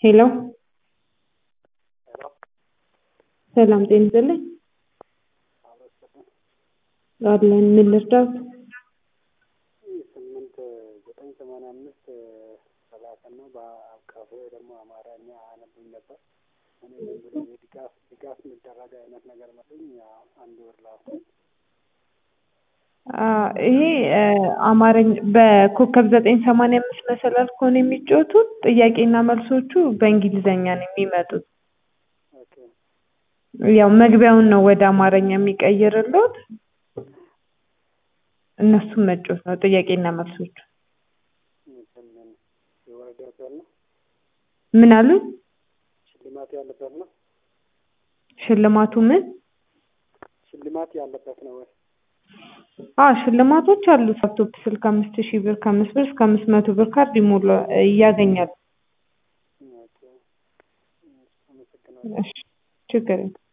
ሄሎ ሰላም ጤና ይስጥልኝ አለን ምን ልርዳዎት ስምንት ዘጠኝ ሰማንያ አምስት ሰላሳ ነው በአካፌ ደግሞ አማርኛ አነብኝ ነበር እኔ ዝም ብሎ የድጋፍ ድጋፍ የሚደረግ አይነት ነገር መስሎኝ አንድ ወር ላኩ ይሄ አማርኛ በኮከብ ዘጠኝ ሰማንያ አምስት መሰላል ከሆነ የሚጫወቱት ጥያቄና መልሶቹ በእንግሊዘኛ ነው የሚመጡት ኦኬ ያው መግቢያውን ነው ወደ አማርኛ የሚቀይርልዎት እነሱን መጫወት ነው ጥያቄና መልሶቹ እንትን የወረዳው ነው ምን አሉ ሽልማት ያለበት ነው ሽልማቱ ምን ሽልማት ያለበት ነው ወይ አዎ ሽልማቶች አሉ ላፕቶፕ ስልክ አምስት ሺህ ብር ከአምስት ብር እስከ አምስት መቶ ብር ካርድ ይሞላ ያገኛሉ ኦኬ አመሰግናለሁ እሺ ችግር የለም